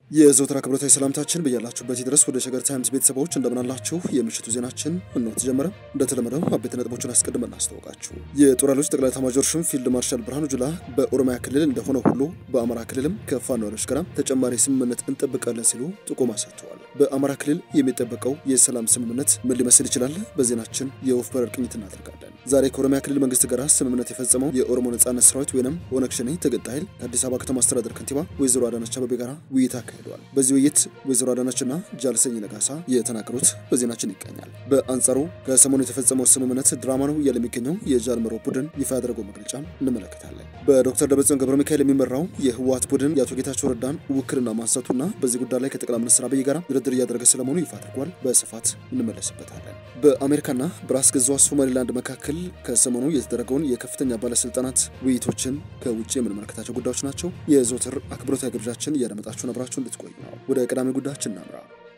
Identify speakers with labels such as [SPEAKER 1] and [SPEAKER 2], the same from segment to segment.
[SPEAKER 1] የዘወትር አክብሮታዊ ሰላምታችን በያላችሁበት ድረስ ወደ ሸገር ታይምስ ቤተሰቦች እንደምናላችሁ። የምሽቱ ዜናችን እነሆ ተጀመረ። እንደተለመደው አበይት ነጥቦችን አስቀድመን እናስታውቃችሁ። የጦር ኃይሎች ጠቅላይ ኤታማዦር ሹም ፊልድ ማርሻል ብርሃኑ ጁላ በኦሮሚያ ክልል እንደሆነ ሁሉ በአማራ ክልልም ከፋኖ ኃይሎች ጋር ተጨማሪ ስምምነት እንጠብቃለን ሲሉ ጥቆማ ሰጥተዋል። በአማራ ክልል የሚጠበቀው የሰላም ስምምነት ምን ሊመስል ይችላል? በዜናችን የወፍ በረር ቅኝት እናደርጋለን። ዛሬ ከኦሮሚያ ክልል መንግስት ጋር ስምምነት የፈጸመው የኦሮሞ ነጻነት ሰራዊት ወይም ኦነግ ሸኔ ተገንጣይ ኃይል ከአዲስ አበባ ከተማ አስተዳደር ከንቲባ ወይዘሮ አዳነች አቤቤ ጋር ውይይት አካሂደዋል። በዚህ ውይይት ወይዘሮ አዳነችና ጃልሰኝ ነጋሳ የተናገሩት በዜናችን ይገኛል። በአንጻሩ ከሰሞኑ የተፈጸመው ስምምነት ድራማ ነው እያለ የሚገኘው የጃልመሮ ቡድን ይፋ ያደረገው መግለጫ እንመለከታለን። በዶክተር ደብረጽዮን ገብረ ሚካኤል የሚመራው የህወሓት ቡድን የአቶ ጌታቸው ረዳን ውክልና ማንሳቱና በዚህ ጉዳይ ላይ ከጠቅላይ ሚኒስትር አብይ ጋር ድርድር እያደረገ ስለመሆኑ ይፋ አድርጓል። በስፋት እንመለስበታለን። በአሜሪካና በራስ ገዟ ሶማሌላንድ መካከል ከሰሞኑ የተደረገውን የከፍተኛ ባለስልጣናት ውይይቶችን ከውጭ የምንመለከታቸው ጉዳዮች ናቸው። የዘወትር አክብሮታዊ ግብዣችን እያደመጣችሁን አብራችሁ እንድትቆዩ ነው። ወደ ቀዳሚ ጉዳያችን እናምራ።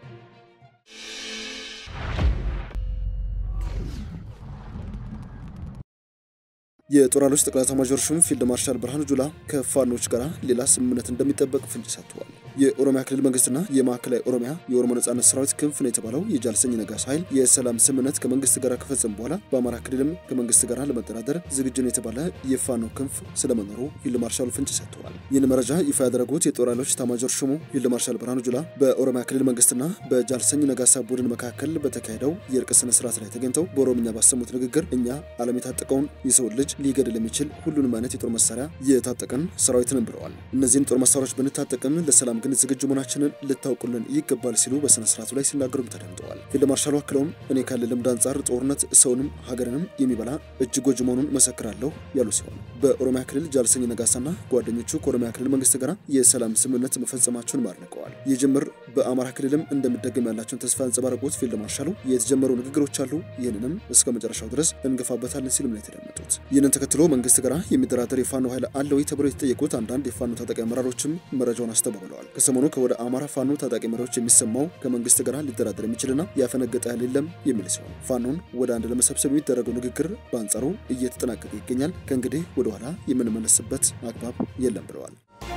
[SPEAKER 1] የጦር ኃይሎች ጠቅላይ ኤታማዦር ሹም ፊልድ ማርሻል ብርሃኑ ጁላ ከፋኖች ጋር ሌላ ስምምነት እንደሚጠበቅ ፍንጭ ሰጥተዋል። የኦሮሚያ ክልል መንግስትና የማዕከላዊ ኦሮሚያ የኦሮሞ ነጻነት ሰራዊት ክንፍ ነው የተባለው የጃልሰኝ ነጋሳ ኃይል የሰላም ስምምነት ከመንግስት ጋር ከፈጸሙ በኋላ በአማራ ክልልም ከመንግስት ጋር ለመደራደር ዝግጁ ነው የተባለ የፋኖ ክንፍ ስለመኖሩ ፊልድ ማርሻሉ ፍንጭ ሰጥተዋል። ይህን መረጃ ይፋ ያደረጉት የጦር ኃይሎች ኤታማዦር ሹሙ ፊልድ ማርሻል ብርሃኑ ጁላ በኦሮሚያ ክልል መንግስትና በጃልሰኝ ነጋሳ ቡድን መካከል በተካሄደው የእርቅ ስነ ስርዓት ላይ ተገኝተው በኦሮምኛ ባሰሙት ንግግር እኛ ዓለም የታጠቀውን የሰውን ልጅ ሊገድል የሚችል ሁሉንም አይነት የጦር መሳሪያ የታጠቀን ሰራዊትንም ብለዋል። እነዚህን ጦር መሳሪያዎች ብንታጠቅም ለሰላም ግን ዝግጁ መሆናችንን ልታውቁልን ይገባል ሲሉ በስነ ስርዓቱ ላይ ሲናገሩም ተደምጠዋል። ፊልድ ማርሻሉ አክለውም እኔ ካለ ልምድ አንጻር ጦርነት ሰውንም ሀገርንም የሚበላ እጅግ ጎጂ መሆኑን መሰክራለሁ ያሉ ሲሆን በኦሮሚያ ክልል ጃልሰኝ ነጋሳና ጓደኞቹ ከኦሮሚያ ክልል መንግስት ጋር የሰላም ስምምነት መፈጸማቸውን አድንቀዋል። ይህ ጅምር በአማራ ክልልም እንደሚደገም ያላቸውን ተስፋ ያንጸባረቁት ፊልድ ማርሻሉ የተጀመሩ ንግግሮች አሉ፣ ይህንንም እስከ መጨረሻው ድረስ እንገፋበታለን ሲሉም ነው የተደመጡት። ይህንን ተከትሎ መንግስት ጋር የሚደራደር የፋኖ ኃይል አለ ወይ ተብለው የተጠየቁት አንዳንድ የፋኖ ታጣቂ አመራሮችም መረጃውን አስተባብለዋል። ከሰሞኑ ከወደ አማራ ፋኖ ታጣቂ መሪዎች የሚሰማው ከመንግስት ጋር ሊደራደር የሚችልና ያፈነገጠ ኃይል የለም የሚል ሲሆን ፋኖን ወደ አንድ ለመሰብሰብ የሚደረገው ንግግር በአንጻሩ እየተጠናቀቀ ይገኛል። ከእንግዲህ ወደኋላ የምንመለስበት አግባብ የለም ብለዋል።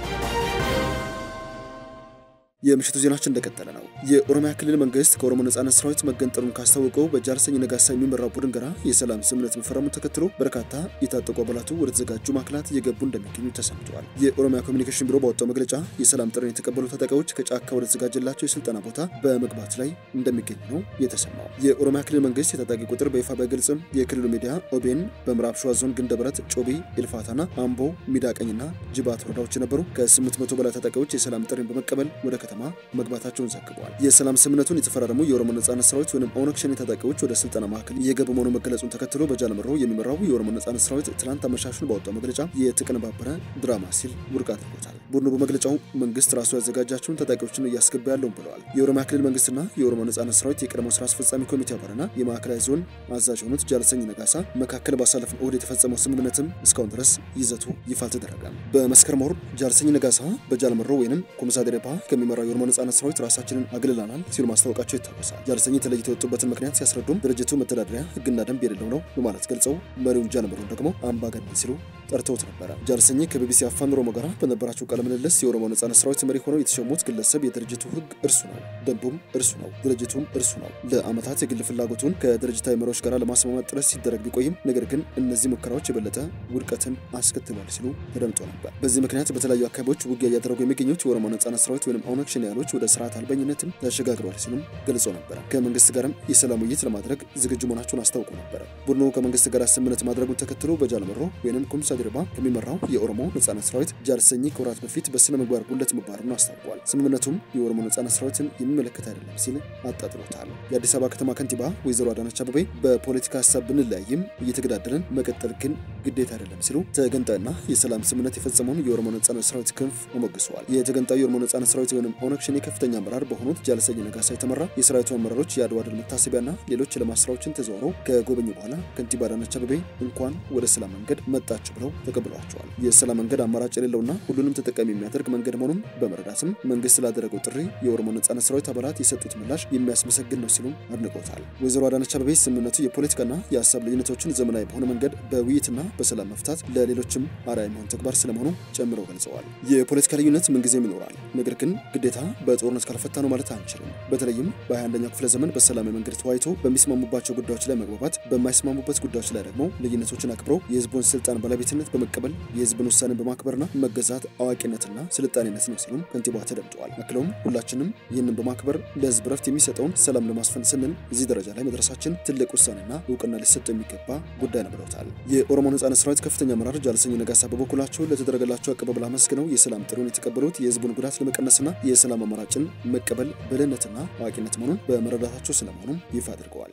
[SPEAKER 1] የምሽቱ ዜናችን እንደቀጠለ ነው። የኦሮሚያ ክልል መንግስት ከኦሮሞ ነጻነት ሰራዊት መገንጠሉን ካስታወቀው በጃልሰኝ ነጋሳ የሚመራው ቡድን ጋር የሰላም ስምምነት መፈረሙን ተከትሎ በርካታ የታጠቁ አባላቱ ወደ ተዘጋጁ ማዕከላት እየገቡ እንደሚገኙ ተሰምተዋል። የኦሮሚያ ኮሚኒኬሽን ቢሮ ባወጣው መግለጫ የሰላም ጥሪን የተቀበሉ ታጣቂዎች ከጫካ ወደ ተዘጋጀላቸው የስልጠና ቦታ በመግባት ላይ እንደሚገኙ ነው የተሰማው። የኦሮሚያ ክልል መንግስት የታጣቂ ቁጥር በይፋ ባይገልጽም የክልሉ ሚዲያ ኦቤን በምዕራብ ሸዋ ዞን ግንደበረት፣ ጮቢ፣ ኤልፋታና አምቦ፣ ሚዳቀኝና ጅባት ወረዳዎች የነበሩ ከ800 በላይ ታጣቂዎች የሰላም ጥሪን በመቀበል ወደ ከተማ መግባታቸውን ዘግበዋል። የሰላም ስምምነቱን የተፈራረሙ የኦሮሞ ነጻነት ሰራዊት ወይም ኦነግ ሸኔ ታጣቂዎች ወደ ስልጠና ማዕከል እየገቡ መሆኑ መገለጹን ተከትሎ በጃልመሮ የሚመራው የኦሮሞ ነጻነት ሰራዊት ትናንት አመሻሹን ባወጣው መግለጫ የተቀነባበረ ድራማ ሲል ውድቅ አድርጎታል። ቡድኑ በመግለጫው መንግስት ራሱ ያዘጋጃቸውን ታጣቂዎችን እያስገባ ያለውን ብለዋል። የኦሮሚያ ክልል መንግስትና የኦሮሞ ነጻነት ሰራዊት የቀድሞ ስራ አስፈጻሚ ኮሚቴ አባልና የማዕከላዊ ዞን አዛዥ የሆኑት ጃልሰኝ ነጋሳ መካከል ባሳለፍን እሁድ የተፈጸመው ስምምነትም እስካሁን ድረስ ይዘቱ ይፋ አልተደረገም። በመስከረም ወር ጃልሰኝ ነጋሳ በጃልመሮ ወይም ኮምሳ ደሬፓ ከሚመራው የኦሮሞ ነጻነት ሰራዊት ራሳችንን አግልለናል ሲሉ ማስታወቃቸው ይታወሳል። ጃልሰኝ ተለይተው የወጡበትን ምክንያት ሲያስረዱም ድርጅቱ መተዳደሪያ ህግና ደንብ የሌለው ነው በማለት ገልጸው መሪውን ጃልመሮን ደግሞ አምባገነን ሲሉ ጠርተውት ነበረ። ጃልሰኝ ከቢቢሲ አፋን ኦሮሞ ጋር በነበራቸው ቃለ ምልልስ የኦሮሞ ነጻነት ሰራዊት መሪ ሆነው የተሾሙት ግለሰብ የድርጅቱ ህግ እርሱ ነው፣ ደንቡም እርሱ ነው፣ ድርጅቱም እርሱ ነው። ለአመታት የግል ፍላጎቱን ከድርጅታዊ መሪዎች ጋር ለማስማማት ጥረት ሲደረግ ቢቆይም ነገር ግን እነዚህ ሙከራዎች የበለጠ ውድቀትን አስከትሏል ሲሉ ተደምጦ ነበር። በዚህ ምክንያት በተለያዩ አካባቢዎች ውጊያ እያደረጉ የሚገኙት የኦሮሞ ነጻነት ሰራዊት ወይም ኦነግ ሸኔ ኃይሎች ወደ ስርዓት አልበኝነትም ተሸጋግረዋል ሲሉም ገልጾ ነበረ። ከመንግስት ጋርም የሰላም ውይይት ለማድረግ ዝግጁ መሆናቸውን አስታውቆ ነበረ። ቡድኑ ከመንግስት ጋር ስምምነት ማድረጉን ተከትሎ በጃልመሮ ወይም ኩምሳ ድርባ ከሚመራው የኦሮሞ ነጻነት ሰራዊት ጃልሰኝ ከወራት በፊት በስነ ምግባር ጉለት መባረሩን አስታውቋል። ስምምነቱም የኦሮሞ ነጻነት ሰራዊትን የሚመለከት አይደለም ሲል አጣጥሎታል። የአዲስ አበባ ከተማ ከንቲባ ወይዘሮ አዳነች አቤቤ በፖለቲካ ሀሳብ ብንለያይም እየተገዳደርን መቀጠል ግን ግዴታ አይደለም ሲሉ ተገንጣይና የሰላም ስምምነት የፈጸመውን የኦሮሞ ነጻነት ሰራዊት ክንፍ አሞግሰዋል። የተገንጣዩ የኦሮሞ ነጻነት ሰራዊት ወይም ኦነግ ሸኔ ከፍተኛ አመራር በሆኑት ጃልሰኝ ነጋሳ የተመራ የሰራዊቱ አመራሮች የአድዋ ድል መታሰቢያና ሌሎች የልማት ስራዎችን ተዘዋውረው ከጎበኙ በኋላ ከንቲባ አዳነች አቤቤ እንኳን ወደ ሰላም መንገድ መጣችሁ ብለው ብለው ተቀብሏቸዋል። የሰላም መንገድ አማራጭ የሌለውና ሁሉንም ተጠቃሚ የሚያደርግ መንገድ መሆኑን በመረዳትም መንግስት ላደረገው ጥሪ የኦሮሞ ነጻነት ሰራዊት አባላት የሰጡት ምላሽ የሚያስመሰግን ነው ሲሉም አድንቆታል። ወይዘሮ አዳነች አቤቤ ስምምነቱ የፖለቲካና የሀሳብ ልዩነቶችን ዘመናዊ በሆነ መንገድ በውይይትና በሰላም መፍታት ለሌሎችም አርአያ የሚሆን ተግባር ስለመሆኑ ጨምረው ገልጸዋል። የፖለቲካ ልዩነት ምንጊዜም ይኖራል፣ ነገር ግን ግዴታ በጦርነት ካልፈታ ነው ማለት አንችልም። በተለይም በ21ኛው ክፍለ ዘመን በሰላማዊ መንገድ ተወያይቶ በሚስማሙባቸው ጉዳዮች ላይ መግባባት፣ በማይስማሙበት ጉዳዮች ላይ ደግሞ ልዩነቶችን አክብረው የህዝቡን ስልጣን ባለቤትነት በመቀበል የህዝብን ውሳኔን በማክበርና መገዛት አዋቂነትና ስልጣኔነት ነው ሲሉም ከንቲባዋ ተደምጠዋል። አክለውም ሁላችንም ይህንን በማክበር ለህዝብ ረፍት የሚሰጠውን ሰላም ለማስፈን ስንል እዚህ ደረጃ ላይ መድረሳችን ትልቅ ውሳኔና እውቅና ሊሰጠው የሚገባ ጉዳይ ነው ብለውታል። የኦሮሞ ነጻነት ሰራዊት ከፍተኛ አመራር ጃልሰኝ ነጋሳ በበኩላቸው ለተደረገላቸው አቀባበል አመስግነው የሰላም ጥሪውን የተቀበሉት የህዝቡን ጉዳት ለመቀነስና የሰላም አማራጭን መቀበል ብልህነትና አዋቂነት መሆኑን በመረዳታቸው ስለመሆኑም ይፋ አድርገዋል።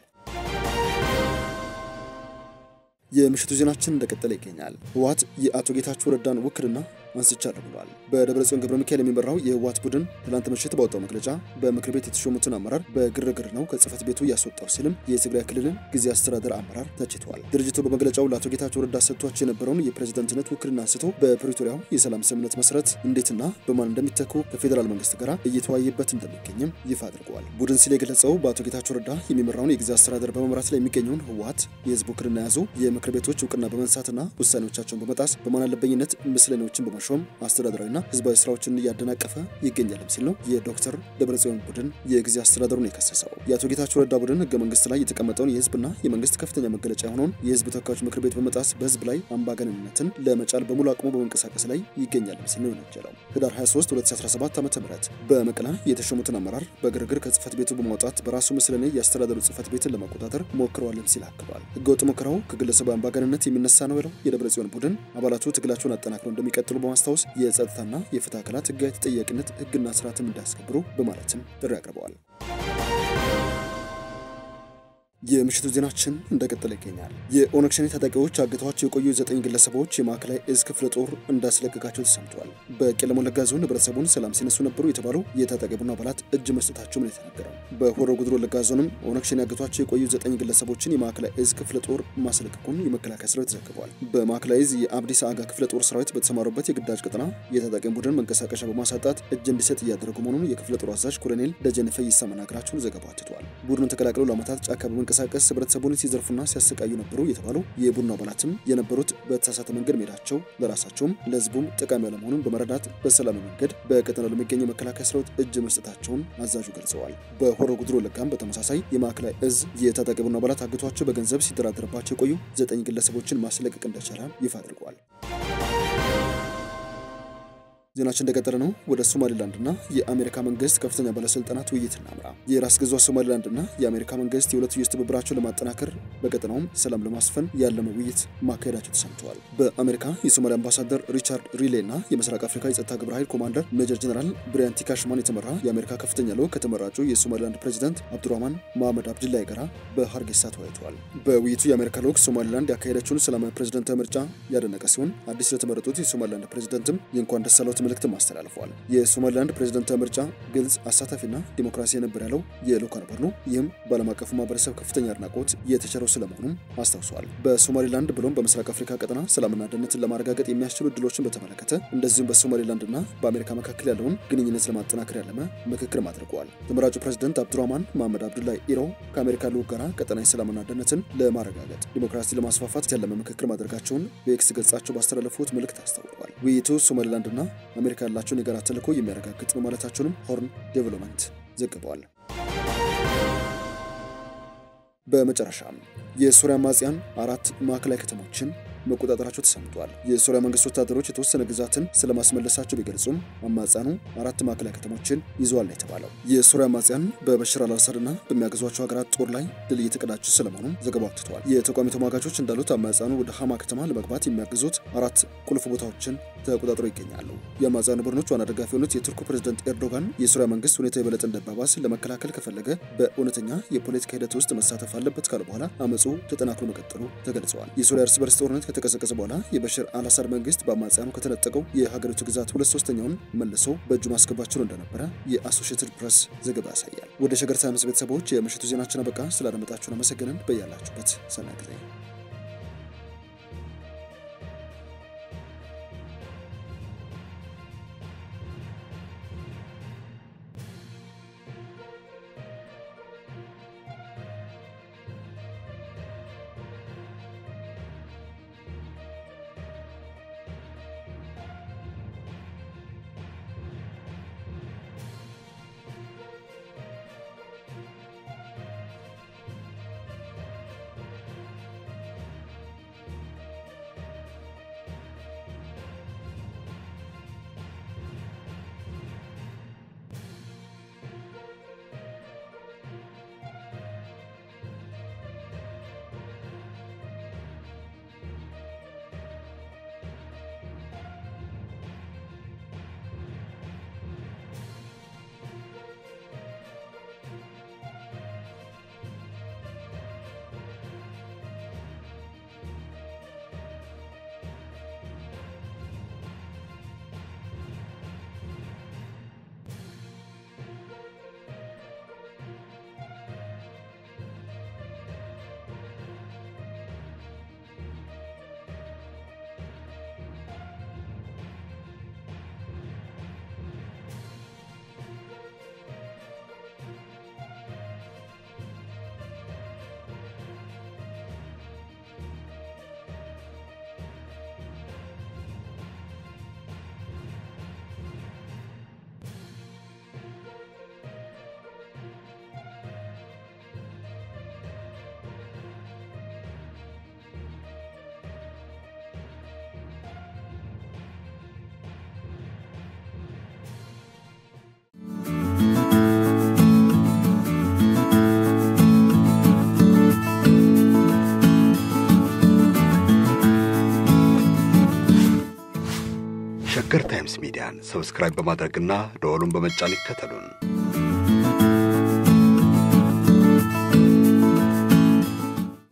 [SPEAKER 1] የምሽቱ ዜናችን እንደቀጠለ ይገኛል። ህወሓት የአቶ ጌታቸው ረዳን ውክልና አንስቻለሁ ብሏል። በደብረ ጽዮን ገብረ ሚካኤል የሚመራው የህወሓት ቡድን ትላንት ምሽት ባወጣው መግለጫ በምክር ቤት የተሾሙትን አመራር በግርግር ነው ከጽህፈት ቤቱ እያስወጣው ሲልም የትግራይ ክልልን ጊዜ አስተዳደር አመራር ተችቷል። ድርጅቱ በመግለጫው ለአቶ ጌታቸው ረዳ ሰጥቷቸው የነበረውን የፕሬዝደንትነት ውክልና አንስቶ በፕሪቶሪያው የሰላም ስምምነት መሰረት እንዴትና በማን እንደሚተኩ ከፌዴራል መንግስት ጋር እየተወያየበት እንደሚገኝም ይፋ አድርገዋል። ቡድን ሲል የገለጸው በአቶ ጌታቸው ረዳ የሚመራውን የጊዜ አስተዳደር በመምራት ላይ የሚገኘውን ህወሓት የህዝብ ውክልና የያዙ የምክር ቤቶች እውቅና በመንሳትና ውሳኔዎቻቸውን በመጣስ በማን አለበኝነት ምስለኔዎችን በመሾም አስተዳደራዊና ህዝባዊ ስራዎችን እያደናቀፈ ይገኛልም ሲል ነው የዶክተር ደብረጽዮን ቡድን የጊዜ አስተዳደሩን የከሰሰው። የአቶ ጌታቸው ረዳ ቡድን ህገ መንግስት ላይ የተቀመጠውን የህዝብና የመንግስት ከፍተኛ መገለጫ የሆነውን የህዝብ ተወካዮች ምክር ቤት በመጣስ በህዝብ ላይ አምባገነንነትን ለመጫል በሙሉ አቅሙ በመንቀሳቀስ ላይ ይገኛልም ሲል ነው የወነጀለው። ህዳር 23 2017 ዓ ም በመቀለ የተሾሙትን አመራር በግርግር ከጽህፈት ቤቱ በማውጣት በራሱ ምስለኔ የአስተዳደሩ ጽህፈት ቤትን ለመቆጣጠር ሞክረዋልም ሲል አክሏል። ህገወጥ ሙከራው ከግለሰባዊ አምባገነንነት የሚነሳ ነው ያለው የደብረጽዮን ቡድን አባላቱ ትግላቸውን አጠናክረው እንደሚቀጥሉ በማስታወስ የጸጥታና የፍትህ አካላት ህጋዊ ተጠያቂነት ህግና ስርዓትም እንዳያስከብሩ በማለትም ጥሪ አቅርበዋል። የምሽቱ ዜናችን እንደቀጠለ ይገኛል። የኦነግ ሸኔ ታጣቂዎች አግተዋቸው የቆዩ ዘጠኝ ግለሰቦች የማዕከላዊ እዝ ክፍለ ጦር እንዳስለቀቃቸው ተሰምቷል። በቄለም ወለጋ ዞን ህብረተሰቡን ሰላም ሲነሱ ነበሩ የተባሉ የታጣቂ ቡድን አባላት እጅ መስጠታቸውም ነው የተነገረው። በሆሮ ጉድሩ ወለጋ ዞንም ኦነግ ሸኔ አግተዋቸው የቆዩ ዘጠኝ ግለሰቦችን የማዕከላዊ እዝ ክፍለ ጦር ማስለቀቁን የመከላከያ ሰራዊት ዘግቧል። በማዕከላዊ እዝ የአብዲስ አጋ ክፍለ ጦር ሰራዊት በተሰማሩበት የግዳጅ ቀጠና የታጣቂ ቡድን መንቀሳቀሻ በማሳጣት እጅ እንዲሰጥ እያደረጉ መሆኑን የክፍለ ጦሩ አዛዥ ኮሎኔል ደጀነ ፈይሳ መናገራቸውን ዘገባው አትቷል። ቡድኑን ተቀላቅለው ለዓመታት ጫካ በመንቀሳቀስ ህብረተሰቡን ሲዘርፉና ሲያሰቃዩ ነበሩ የተባሉ የቡድኑ አባላትም የነበሩት በተሳሳተ መንገድ መሄዳቸው ለራሳቸውም ለህዝቡም ጠቃሚ ያለመሆኑን በመረዳት በሰላማዊ መንገድ በቀጠናው ለሚገኘው መከላከያ ሰራዊት እጅ መስጠታቸውን አዛዡ ገልጸዋል። በሆሮ ጉድሩ ወለጋም በተመሳሳይ የማዕከላዊ እዝ የታጣቂ ቡድኑ አባላት አግቷቸው በገንዘብ ሲደራደርባቸው የቆዩ ዘጠኝ ግለሰቦችን ማስለቀቅ እንደቻለ ይፋ አድርገዋል። ዜናችን እንደቀጠለ ነው። ወደ ሶማሊላንድና የአሜሪካ መንግስት ከፍተኛ ባለስልጣናት ውይይት እናምራ። የራስ ገዟ ሶማሊላንድና የአሜሪካ መንግስት የሁለትዮሽ ትብብራቸውን ለማጠናከር በቀጠናውም ሰላም ለማስፈን ያለመ ውይይት ማካሄዳቸው ተሰምተዋል። በአሜሪካ የሶማሊያ አምባሳደር ሪቻርድ ሪሌ እና የምስራቅ አፍሪካ የጸጥታ ግብረ ኃይል ኮማንደር ሜጀር ጀነራል ብሪያን ቲካሽማን የተመራ የአሜሪካ ከፍተኛ ልዑክ ከተመራጩ የሶማሊላንድ ፕሬዚዳንት አብዱራህማን መሐመድ አብድላይ ጋራ በሀርጌሳ ተወያይተዋል። በውይይቱ የአሜሪካ ልዑክ ሶማሊላንድ ያካሄደችውን ሰላማዊ ፕሬዚዳንታዊ ምርጫ ያደነቀ ሲሆን አዲስ ለተመረጡት የሶማሊላንድ ፕሬዚዳንትም የእንኳን ደስ አለዎት መልእክትም አስተላልፈዋል። የሶማሊላንድ ፕሬዚዳንታዊ ምርጫ ግልጽ፣ አሳታፊና ዲሞክራሲ ነበር ያለው የልዑካን ቡድኑ ይህም በዓለም አቀፉ ማህበረሰብ ከፍተኛ አድናቆት የተቸረው ስለመሆኑም አስታውሰዋል። በሶማሊላንድ ብሎም በምስራቅ አፍሪካ ቀጠና ሰላምና ደህንነትን ለማረጋገጥ የሚያስችሉ እድሎችን በተመለከተ እንደዚሁም በሶማሊላንድና በአሜሪካ መካከል ያለውን ግንኙነት ለማጠናከር ያለመ ምክክርም አድርገዋል። ተመራጩ ፕሬዚደንት አብዱራህማን መሐመድ አብዱላይ ኢሮ ከአሜሪካ ልዑክ ጋር ቀጠናዊ ሰላምና ደህንነትን ለማረጋገጥ ዲሞክራሲ ለማስፋፋት ያለመ ምክክር ማድረጋቸውን በኤክስ ገጻቸው ባስተላለፉት መልእክት አስታውቀዋል። ውይይቱ ሶማሊላንድና አሜሪካ ያላቸውን የጋራ ተልዕኮ የሚያረጋግጥ ነው ማለታቸውንም ሆርን ዴቨሎፕመንት ዘግበዋል። በመጨረሻም የሶሪያ አማጽያን አራት ማዕከላዊ ከተሞችን መቆጣጠራቸው ተሰምቷል። የሶሪያ መንግስት ወታደሮች የተወሰነ ግዛትን ስለማስመለሳቸው ቢገልጹም አማጽያኑ አራት ማዕከላዊ ከተሞችን ይዘዋል ነው የተባለው። የሶሪያ አማጽያን በበሽር አልአሳድና በሚያገዟቸው ሀገራት ጦር ላይ ድል እየተቀዳጁ ስለመሆኑም ዘገባው አትተዋል። የተቃዋሚ ተሟጋቾች እንዳሉት አማጽያኑ ወደ ሀማ ከተማ ለመግባት የሚያግዙት አራት ቁልፍ ቦታዎችን ተቆጣጥረው ይገኛሉ። የአማጽያኑ ቡድኖች ዋና ደጋፊ የሆኑት የቱርኩ ፕሬዝደንት ኤርዶጋን የሶሪያ መንግስት ሁኔታ የበለጠ እንዳይባባስ ለመከላከል ከፈለገ በእውነተኛ የፖለቲካ ሂደት ውስጥ መሳተፍ አለበት ካሉ በኋላ አመፁ ተጠናክሮ መቀጠሉ ተገልጸዋል። የሶሪያ እርስ በርስ ጦርነት ከተቀሰቀሰ በኋላ የበሽር አልአሳድ መንግስት በአማጽያኑ ከተነጠቀው የሀገሪቱ ግዛት ሁለት ሶስተኛውን መልሶ በእጁ ማስገባት ችሎ እንደነበረ የአሶሺየትድ ፕሬስ ዘገባ ያሳያል። ወደ ሸገር ታይምስ ቤተሰቦች የምሽቱ ዜናችን አበቃ። ስላደመጣችሁን አመሰግነን። በያላችሁበት ሰናይ ጊዜ
[SPEAKER 2] ሸገር ታይምስ ሚዲያን ሰብስክራይብ በማድረግና ደወሉን በመጫን ይከተሉን።